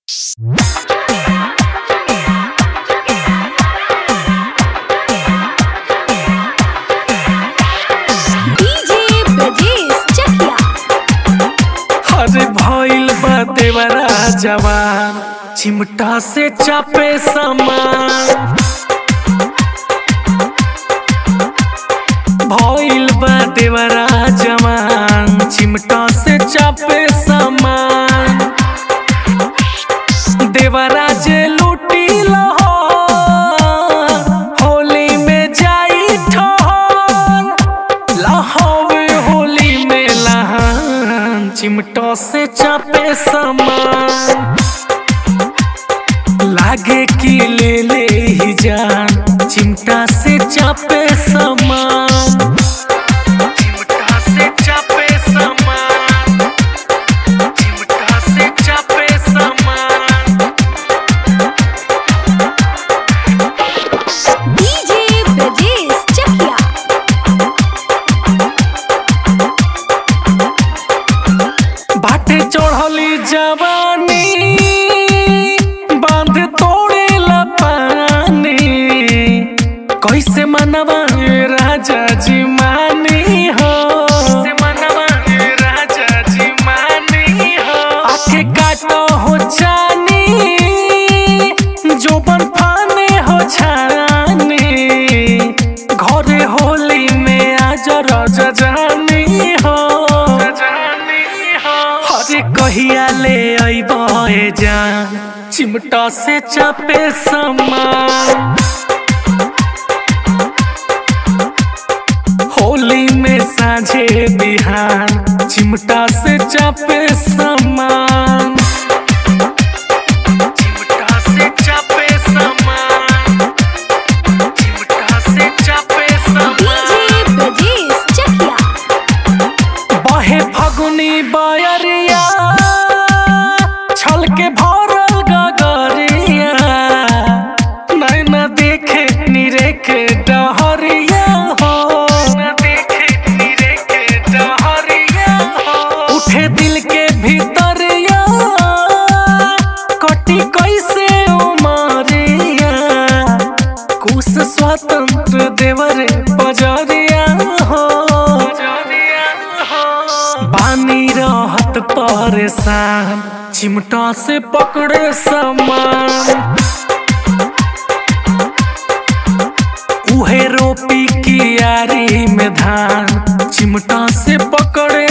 DJ Brajesh चकिया अरे भइल बा देवरा जवान चिमटा से चापे समान भइल बा देवरा जवान चिमटा से चापे समान देवरा जे लूटी लहर होली में जाई ठहर लहवे होली में लहान चिमटो से चापे समान लागे कि ले ले ही जान चिमटा से चापे समान चिमटा से चापे समान चिमटा से चापे समान डीजे ब्रजेश चकिया बाटे चढ़ली जवानी बांध तोड़े पानी कैसे मनवा राजा जी मानी हो कैसे मनवा राजा जी मानी हो आखे काटो हो जानी जोबन फाने हो छानी घरे होली में आज रज जानी हो हरे कहिया ले अइब ए जान चिमटा से चापे समान होली में साझे बिहान चिमटा से चापे समान चिमटा से चापे समान चिमटा से चापे समान डीजे ब्रजेश चकिया बहे फगुनी बयरिया छल के भरल गगरिया नैना देखे निरेखे डहरिया हो न देखे निरेखे डहरिया हो उठे दिल के भीतरिया कटी कैसे उमरिया कुश स्वतंत्र देवरे बजरिया हो बानी रहत परेशान चिमटा से पकड़े समान उहे रोपी कियारी में धान चिमटा से पकड़े